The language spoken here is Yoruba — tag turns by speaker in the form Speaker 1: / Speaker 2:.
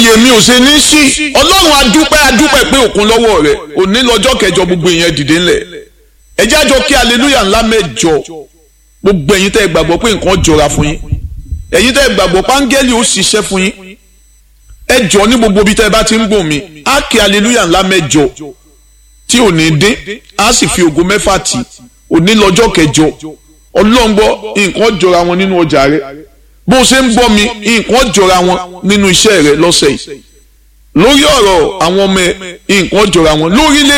Speaker 1: èmi ò ṣe ní sí ọlọ́run adúpẹ́ adúpẹ́ pé òkun lọ́wọ́ rẹ̀ òní lọ́jọ́ kẹjọ gbogbo ìyẹn dìde ńlẹ̀ ẹ jájọ kí aleluya ńlá mẹ́jọ gbogbo ẹ̀yin tẹ́ ẹ gbàgbọ́ pé nǹkan jọra fún yín ẹ̀yin tẹ́ ẹ gbàgbọ́ páńgẹ́lì ó ṣiṣẹ́ fún yín ẹ jọ ní gbogbo ibi tẹ́ ẹ bá ti ń gbọ́ mi á kí aleluya ńlá mẹ́jọ tí ò ní dín á sì fi ògo mẹ́fà tì òní lọ́jọ́ kẹjọ ọlọ́run gbọ́ nǹkan jọra wọn nínú ọjà rẹ bó o ṣe ń gbọ́ mi nǹkan jọra wọn nínú iṣẹ́ rẹ lọ́sẹ̀ yìí lórí ọ̀rọ̀ àwọn ọmọ ẹ nǹkan jọra wọn lórílẹ̀